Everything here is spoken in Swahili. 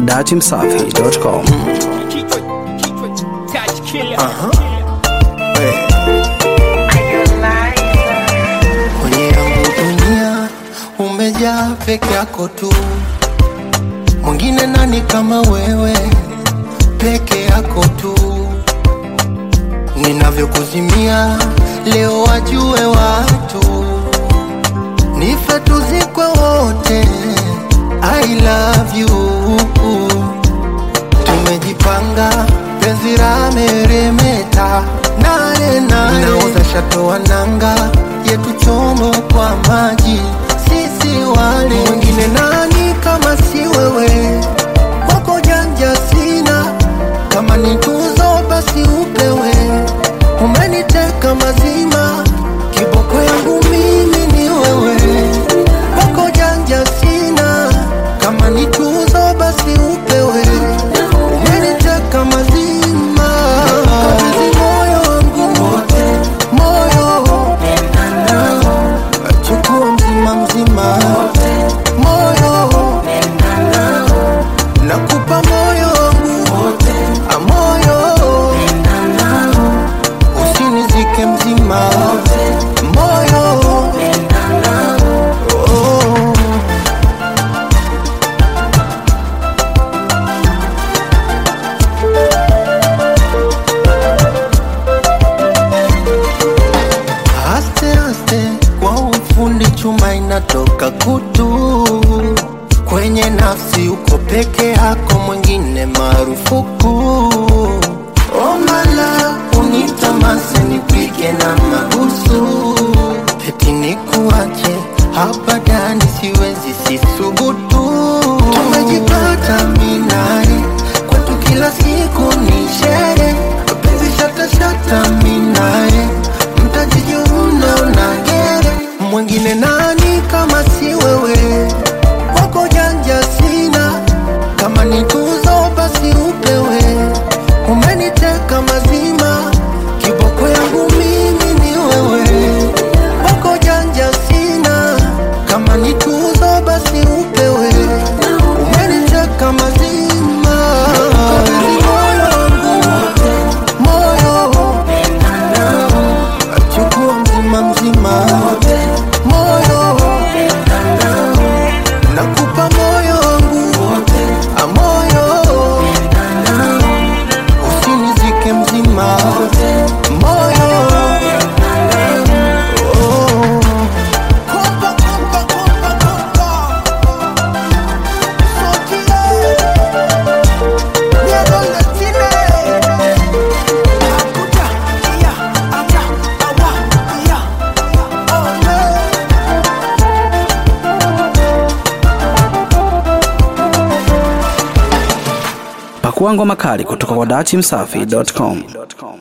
datimsafi.com. Kwenye yangu dunia umejaa peke yako tu, mwingine nani kama wewe? Peke yako tu, ninavyokuzimia leo wajue watu, nife tuzikwe wote. I love you, tumejipanga penzi la meremeta nane nane, nauza shato wa nanga yetu chomo kwa maji, sisi wale wengine. Nani kama si wewe? Kwako janja sina, kama ni tuzo basi upewe. Umeniteka mazima, kiboko yangu mimi ni wewe. Kwako janja sina, kama ni tuzo basi upewe. Umeniteka mazima, kabidhi moyo wangu wote, moyo chukua mzima mzima, moyo nakupa moyo wangu wote, a moyo usinizike mzima, moyo oh. Aste aste kwa ufundi chuma inatoka kutu kwenye nafsi, uko peke yako, mwingine marufuku. Omala unitamase nipige na mabusu, eti nikuache hapa ndani, siwezi sisubutu. Tumejipata minae kwetu, kila siku ni shere, penzi shata shata minae mtajijuna unagere mwingine nani kama si wewe kwako janja sina kama ni tuzo basi upewe umeniteka mazima kiboko yangu mimi ni wewe kwako janja sina kama ni tuzo basi upewe umeniteka mazima Kabidhi moyo wangu moyo chukua mzima mzima moyo nakupa moyo wangu a moyo usinizike mzima moyo oh. Kompa, kompa, kompa, kompa. Sokile. Niego letile. Akuta, iya, ata, awa, iya, ole. Pakua ngoma kali kutoka kwa datimsafi.com.